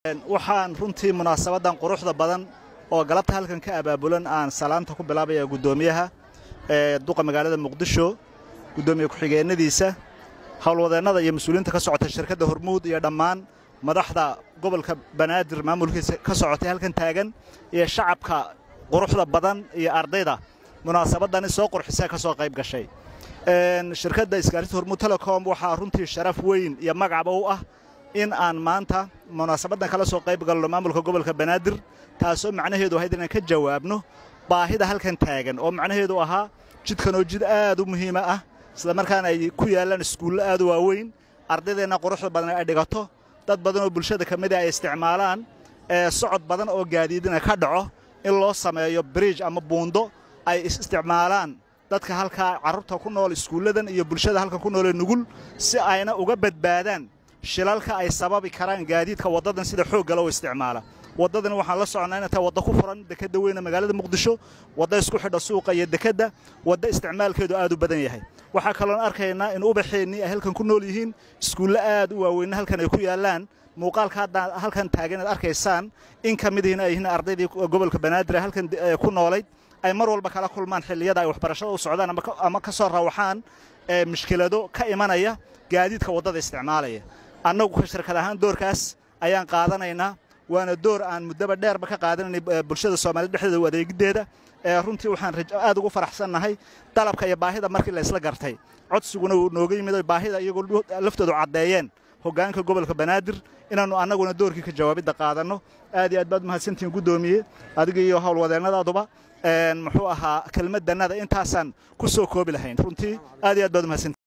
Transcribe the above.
waxaan runtii munaasabadan quruxda badan oo galabta halkan ka abaabulan aan salaanta ku bilaabaya guddoomiyaha ee duqa magaalada muqdisho guddoomiye ku-xigeenadiisa howlwadeennada iyo mas-uuliyiinta ka socota shirkadda hormuud iyo dhammaan madaxda gobolka banaadir maamulkiisa ka socotay halkan taagan iyo shacabka quruxda badan iyo ardayda munaasabadani soo qurxisee ka soo qayb gashay shirkadda isgaarista hormuud telecom waxaa runtii sharaf weyn iyo magacba u ah in aan maanta munaasabaddan kala soo qayb galno maamulka gobolka banaadir taasoo macnaheedu ahayd inaan ka jawaabno baahida halkan taagan oo macnaheedu ahaa jidkanoo jid aad u muhiima ah isla markaana ay ku yaallaan iskuullo aad u waaweyn ardaydeenna quruxda badan ay dhigato dad badan oo bulshada ka mida ay isticmaalaan ee socod badan oo gaadiidina ka dhaco in loo sameeyo bridge ama buundo ay isticmaalaan dadka halkaa carruurta ku nool iskuulladan iyo bulshada halkan ku noolee nugul si ayna uga badbaadaan shilalka ay sababi karaan gaadiidka waddadan sida xoogga loo isticmaala waddadan waxaan la soconnaa inay tahay wadda ku furan dekedda weyne magaalada muqdisho wadda isku xidha suuqa iyo dekedda wadda isticmaalkeedu aad u badan yahay waxaa kaloon arkaynaa in ubaxeennii ay halkan ku nool yihiin iskuulle aad u waaweynna halkan ay ku yaallaan muuqaalka hadda halkan taagan inaad arkaysaan in ka mid ihiin ay yihiin ardaydii gobolka banaadir ee halkan ku noolayd ay mar walba kala kulmaan xilliyada ay waxbarashada u socdaan ama ka soo rawaxaan mushkilado ka imanaya gaadiidka waddada isticmaalaya annagu ka shirkad ahaan doorkaas ayaan qaadanaynaa waana door aan muddaba dheerba ka qaadanaynay bulshada soomaaliyed dhexdeeda u adeegiddeeda ee runtii waxaan aad ugu faraxsannahay dalabka iyo baahida markii la isla gartay codsiguna uu nooga yimid oy baahida iyagoo laftoodu caddeeyeen hoggaanka gobolka banaadir inaannu annaguna doorkii ka jawaabidda qaadanno aad iyo aad baad mahadsantihiin guddoomiye adiga iyo howlwadeennadaaduba muxuu ahaa kelmaddannada intaasaan ku soo koobi lahayn runtii aad iyo aad baad mahadsantihin